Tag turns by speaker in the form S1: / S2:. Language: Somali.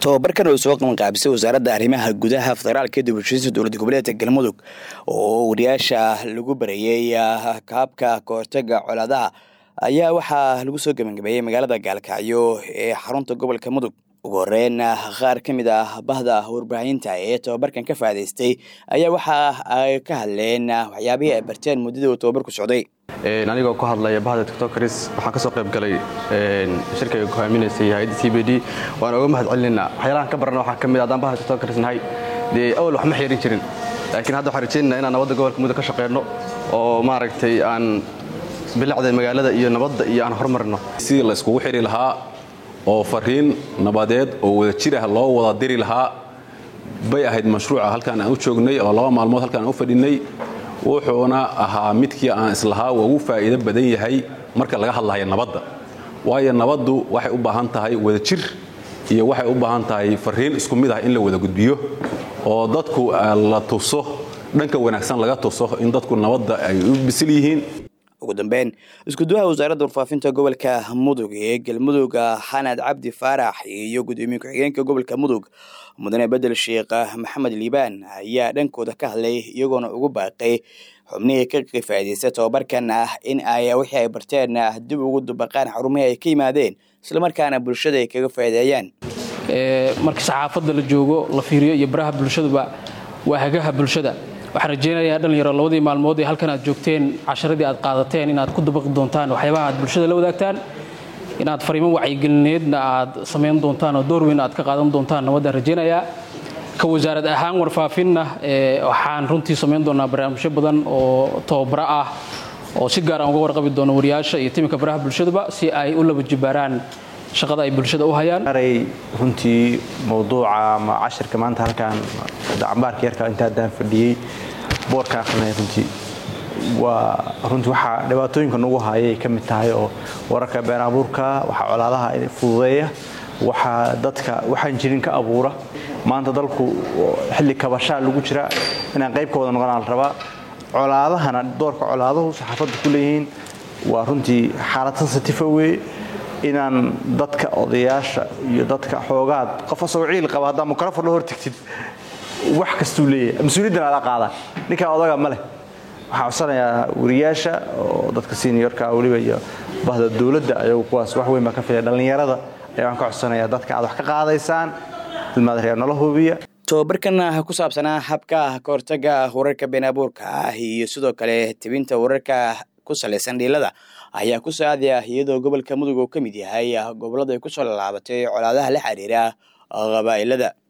S1: tobabarkan oo soo qabanqaabisay wasaaradda arrimaha gudaha federaalka ee dibushiinta dowladda goboleedka galmudug oo wariyaasha lagu barayey kaabka kahortaga colaadaha ayaa waxaa lagu soo gebangabeeyey magaalada gaalkacyo ee xarunta gobolka mudug ugu horeyn qaar ka mid ah bahda warbaahinta ee tobabarkan ka faa'idaystay ayaa waxa ay ka hadleen waxyaabihii ay barteen muddadii uu tobabarku socday
S2: anigoo ku hadlaya bahda tiktokaris waxaan ka soo qayb galay shirkayga ku haaminaysay hay-adda c b d waan oga mahad celinaynaa waxyaalahan ka barana waxaa ka mid haddaan bahda tiktokaris nahay dee awal wax ma xeerin jirin laakiin hadda waxaan rajaynayna inaan nabadda gobolka mudug ka shaqeyno oo maaragtay aan bilacda magaalada iyo nabadda iyo aan horumarno
S3: sidii la iskugu xidhi lahaa oo fariin nabadeed oo wada jir ah loo wada diri lahaa bay ahayd mashruuca halkaan aan u joognay oo laba maalmood halkaan aan u fadhinay wuxuuna ahaa midkii aan islahaa waa ugu faa'iido badan yahay marka laga hadlayo nabadda waayo nabaddu waxay u baahan tahay wada jir iyo waxay u baahan tahay fariin isku mid ah in la wada gudbiyo oo dadku la tuso dhanka wanaagsan laga tuso in dadku nabadda ay u bisil yihiin
S1: ugu dambeyn iskuduwaha wasaaradda warfaafinta gobolka mudug ee galmudug xanad cabdi faarax iyo gudoomiye ku-xigeenka gobolka mudug mudane bedel sheekh maxamed liibaan ayaa dhankooda ka hadlay iyagoona ugu baaqay xubnihii ka faa'iidaysta tobabarkan ah in ay wixii ay barteen dib ugu dubaqaan xarumihii ay ka yimaadeen islamarkaana bulshada ay kaga faa'iideeyaan
S4: marka saxaafadda la joogo la fiiriyo iyo baraha bulshaduba waa hagaha bulshada waxaan rajaynayaa dhalinyaro labadii maalmood ee halkan aad joogteen casharadii aad qaadateen inaad ku dabaqi doontaan waxyaabaha aad bulshada la wadaagtaan inaad fariimo wacyigelineedna aad samayn doontaan oo door weyn aad ka qaadan doontaan nabaddaan rajaynayaa ka wasaarad ahaan warfaafinna waxaan runtii samayn doonaa barnaamijyo badan oo tababaro ah oo si gaar aan uga warqabi doono wariyaasha iyo timinka baraha bulshadaba si ay u laba jibaaraan shaqada ay bulshada u hayaan
S5: aray runtii mawduuca ama cashirka maanta halkaan dacambaarka yarka inta haddaan fadhiyey boorka akhrinay runtii waa runtii waxaa dhibaatooyinka nagu hayay ka mid tahay oo wararka been abuurka waxaa colaadaha fududeeya waxaa dadka waxaan jirin ka abuura maanta dalku xilli kabashaa lagu jira inaan qayb ka wada noqonaa la rabaa colaadahana doorka colaaduhu saxaafadda ku leeyihiin waa runtii xaalad sensitive weye inaan dadka odayaasha iyo dadka xoogaad qof asagoo ciil qaba haddaa mikrofon la hortagtid wax kastuu leeyahay mas-uuliyaddan adaa qaada ninkaa odaga ma leh waxaan codsanayaa wariyaasha oo dadka seniorka weliba iyo bahda dowladda ayagu kuwaas wax weyn baa ka filaya dhallinyarada ayaa waan ka codsanayaa dadka aad wax ka qaadaysaan ilmaadareer nala hubiya
S1: tobabarkan ku saabsanaa habka ka hortaga wararka been abuurka ah iyo sidoo kale tebinta wararka ku salaysan dhiilada ayaa ku saadaya iyadoo gobolka mudug uu ka mid yahay gobollada ay ku soo laalaabatay colaadaha la xiriira qabaa'ilada